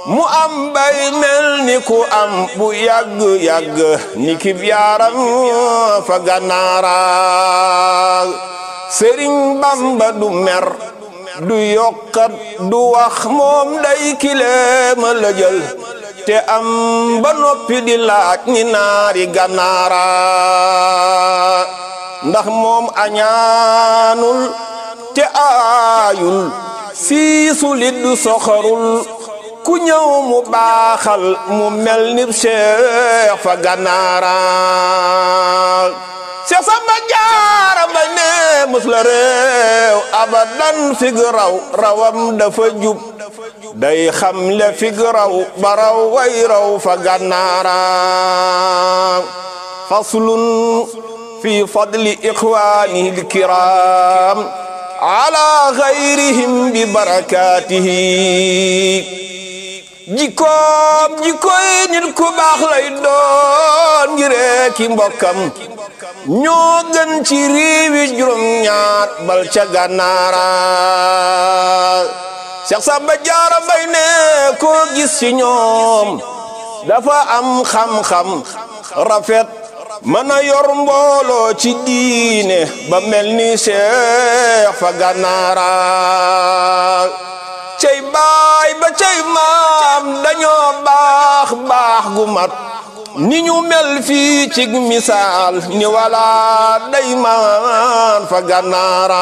mu am bay mel ni ku am bu yàgg-yàgg ni kib yaaram fa gànnaara sëriñ bamba du mer du yokkat du wax moom day kileema la jël te am ba noppi di laaj ni naari gànnaara ndax moom añaanul te aayul siisulit du soxorul ku ñëw mu baaxal mu mel ni Cheikh fa gànnaara Cheikh Samba Jaara Mbay ne mus la réew abadan fig raw rawam dafa jub day xam le fig raw ba raw way raw fa gànnaara faslun fi fadli ixwaanihi alkiram ala gayrihim bi barakatihi jikkoom jikkoy nit ku baax lay doon ngiree ki mbokkam ñoo gën ci réewi juróom ñaat bal ca gànnaara Seex Samba Jaara Mbay ne koo gis ci ñoom dafa am xam-xam rafet mën a yor mbooloo ci diine ba mel ni Seex fa gànnaara cey baay ba cey maam dañoo baax baax gu mat ni ñu mel fii ci misaal ni wala day maan fa gànnaara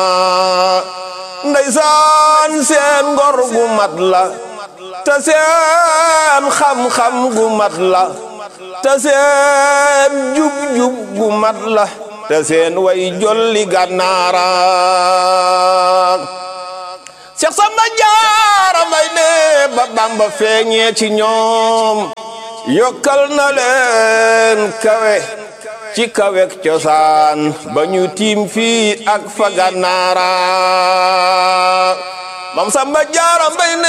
ndeysaan seen ngor gu mat la te seen xam-xam gu mat la te seen jub-jub gu mat la te seen way jolli gànnaara Seex Samba Jaara Mbay ne ba Bamba feeñee ci ñoom yokkal na leen kawe ci kawek cosaan ba ñu tiim fii ak fa gànnaara Mam Samba Jaara Mbay ne